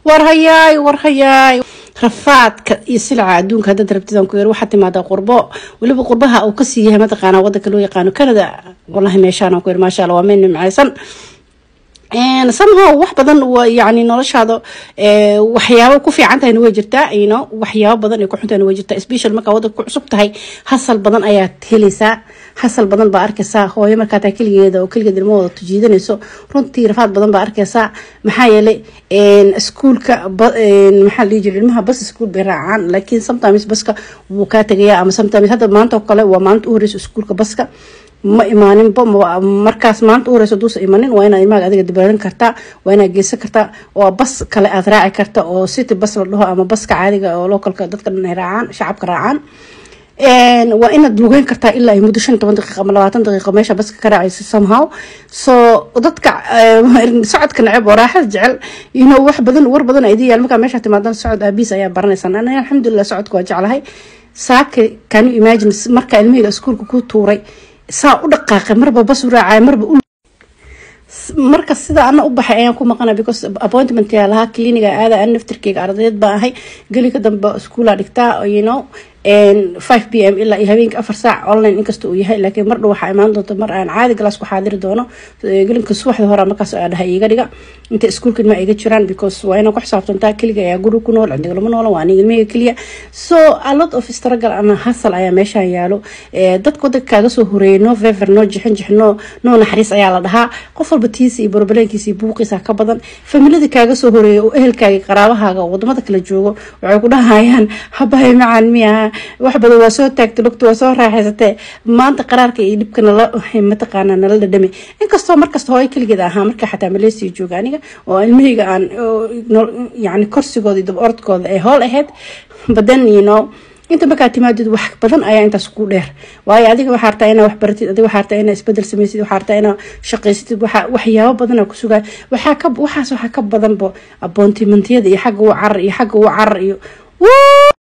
war hayaay war hayaay rafaadka iyo silaca adduunka haddaad rabtidaan ku yar waxaa timaadaa qurbo weliba qurbaha uu kasii yahay mataqaana wadanka loo yaqaano canada wallahi meeshaan ku yar maasha allah waa meel nimcaysan somehow wax badan yani noloshaada waxyaabo ku fiican tahayna way jirtaa yno waxyaabo badan ay ku xuntahayna way jirtaa special markaa wadanka ku cusub tahay hasal badan ayaad helaysaa hasal badan baa arkaysaa hooyo markaa taa keligeeda oo keligeed ilmahooda tujiidanayso runtii rafaad badan baa arkaysaa maxaa yeelay iskuulka maxaa la dhihi jira ilmaha bas iskuul bay raacaan laakiin sometimes baska wuu kaa tegayaa ama sometimes hadda maanta oo kale waa maalinta u horeysa iskuulka baska ma imaaninba markaas maanta u horeyso duusa imanin waa inaad ilmahaga adiga dibaarin kartaa waa inaad geysan kartaa oo bas kale aad raaci karta oo city bas la dhaho ama baska caadiga oo localka dadka dhan ay raacaan shacabka raacaan waa inaad lugeyn kartaa ilaa ay muddo shan toban daqiiqa ama labaatan daqiiqo meesha baska ka raacaysa somehow so dadka socodka neceb oo raaxada jecel ino wax badan war badan ay idin yaal markaa meesha timaadan socod aabiis ayaa baranaysan aniga alxamdulilah socodka waa jeclahay saaka can you imagine marka ilmahayga iskuulka ku tuuray saa u dhaqaaqay marba bas u raacay marba u marka sida ana u baxay ayaan ku maqana because appointment yaa lahaa cliniga aada an naftirkeyga ardayd baa ahay geliga dambe iskuula dhigtaa you know five p m ilaa iyo habeenka afar saac online inkasta uu yahay laakiin mar dhow waxaa imaan doonta mar aan caadi galaas ku xaadiri doono gelinka subaxda hore markaas aa dhahay iga dhiga inta iskuulka ilma iga jiraan because waa inaan ku xisaabtantaa keliga ayaa guri ku nool cindiga lama noola waa aniga ilmahayga keliya so a lot of struggle ama hasal ayaa meeshaan yaalo dadka wadanka kaaga soo horeeyay no fever no jixin jix no no naxariis ayaa la dhahaa qof walba tiisa iyo barbaleenkiisa iyo buuqiisa ka badan familiada kaaga soo horeeyay oo ehelkaaga qaraabahaaga oo wadamada kala joogo waxay ku dhahayaan habahay macaan miyaha wax badan waa soo taagtay lugta waa soo raaxaysatee maanta qaraarka iyo dhibka nala mataqaana nala dhadhame inkastoo markasta hooyo keligeed ahaa marka xataa maleysiya jooga aniga oo ilmahayga aan yani korsigooda iyo daba orodkooda ay hool ahayd badan you know inta markaa timaadid wax badan ayaa intaas ku dheer waayo adiga waxaa rabtaa inaa wax baratid adiga waxaa rabtaa inaa isbedel samaysid waxaa rabtaa inaa shaqaysatid waxa waxyaabo badanaa ku sugaa waxaa ka waxaas waxaa ka badanba aboontimentiyada iyo xagga u carar iyo xagga u carar iyo